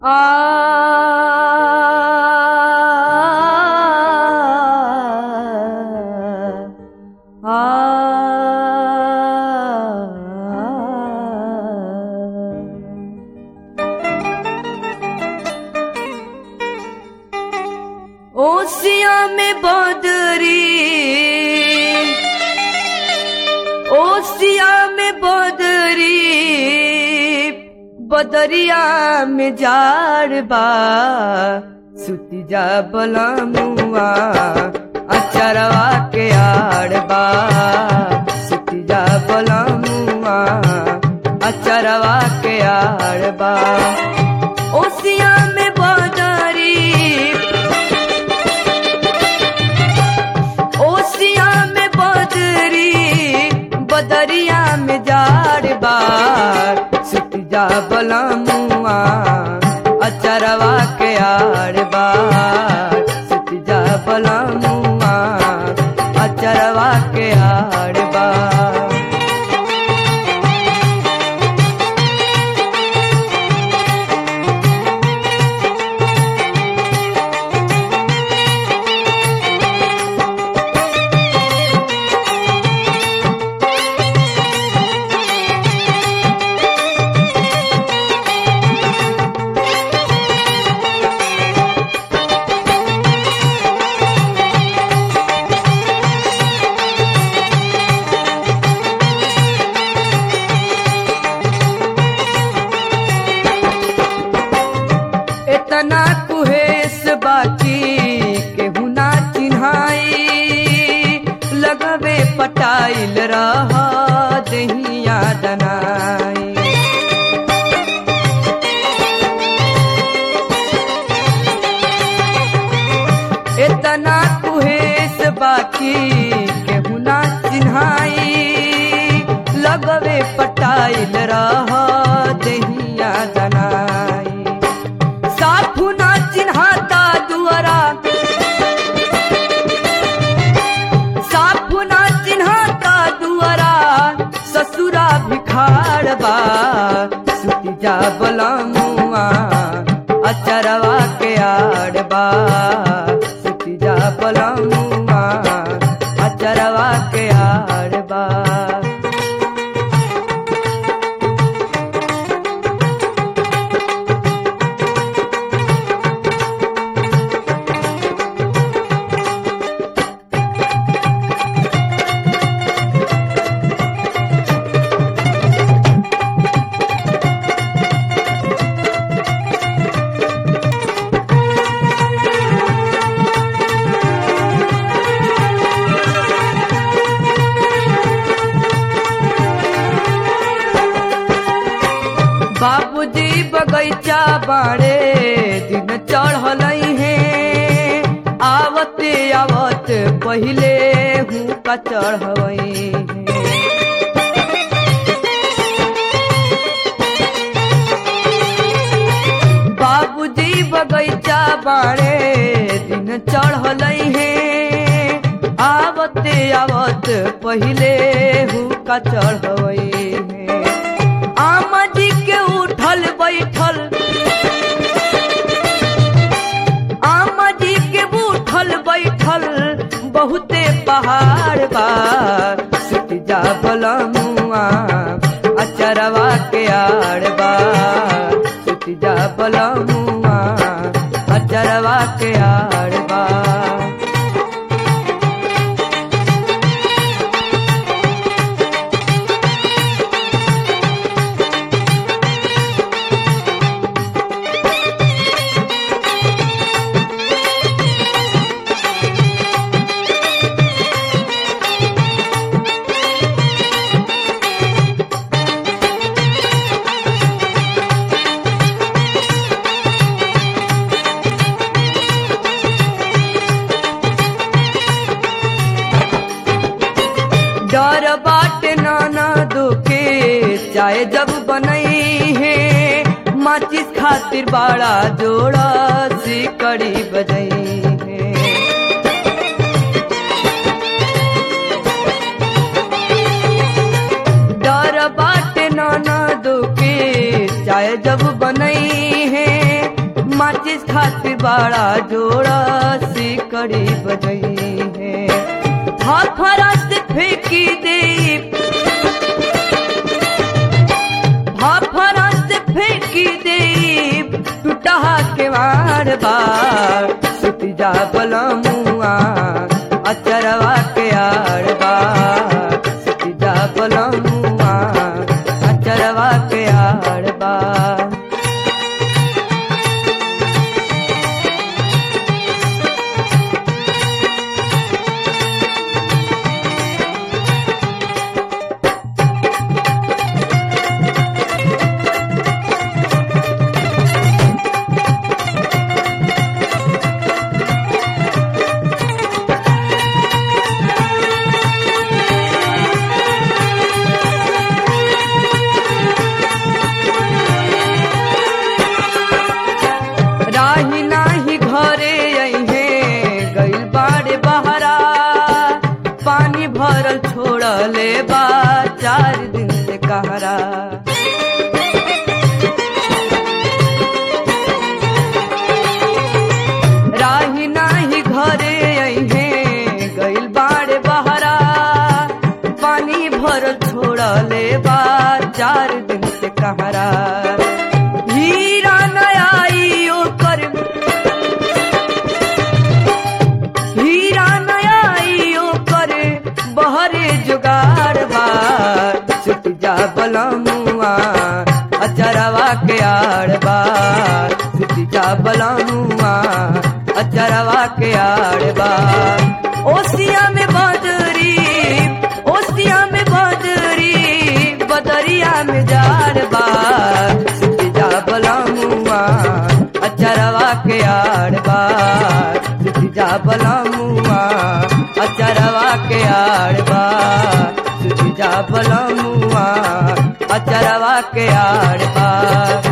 ओसिया में बदरी ओसिया में बदरी बदरिया में जाड़ बा सुती जा बलमुआ अचरवा के आड़ बा सुती जा बलमुआ अचरवा के आड़ बा ओसिया में बदरी ओसिया में बदरी बदरिया में जाड़ बार सुत जा बलमुआ अचरवा के आड़ बार सुत जा बलमुआ अचरवा के आड़ बार इतना कुहेस बाकी केहू ना चिन्हाई लगवे पटाइल रह दहिया दनाई इतना कुहेस बाकी केहू ना चिन्हाई लगवे पटाइल रह दहिया दनाई साफू ना चिन्हाता दुआरा साफू ना चिन्हाता दुआरा ससुरा भिखार बा सुती जा बलमुआ अचरवा के आड़ बा सुती जा बलमुआ अचरवा के आड़ बा बाबूजी बगैचा बाड़े दिन चढ़ल है आवते आवत पहिले हूँ का चढ़वई बाबूजी बगैचा बाड़े दिन चढ़ल है आवते आवत पहिले हूँ का चढ़वई है आमा जी के उठल बैठल आमा जी के उठल बैठल बहुते पहाड़ बा सुत जा बलमुआ अचरवा के आड़ बा सुत जा बलमुआ अचरवा के आड़ बा डर बाटे नाना दुखे चाहे जब बनई है माचिस खातिर बड़ा जोड़ा सिकड़ी बजई है डर बाटे नाना दुखे चाहे जब बनई है माचिस खातिर बड़ा जोड़ा सिकड़ी बजई है फाफरा से फेंकी दे फाफरा से फेंकी दे टूटा के बार बार सुती जा बलमुआ अचरवा के आड़ बार सुती जा बलमुआ अचरवा के आड़ बार राही नाही घरे अइहे गइल बाड़े बहरा पानी भरल छोड़ले बा चार दिन से कहरा राही नाही घरे अइहे गइल बाड़े बहरा पानी भरल छोड़ले बा चार दिन से कहरा हीरा नयाई ओकर हीरा नयाई ओकर बहरे जुगाड़ बार सुट जा बलमुआ अचरवा के आड़ बार सुट जा बलमुआ अचरवा के आड़ बार ओसिया में बदरी ओसिया में बदरी बदरिया में जार बार सुट जा बलमुआ अचरवा के आड़ बार सुट जा बलमुआ अचरवा के आड़ बार सुट जा बलमुआ अचरवा के आड़ बार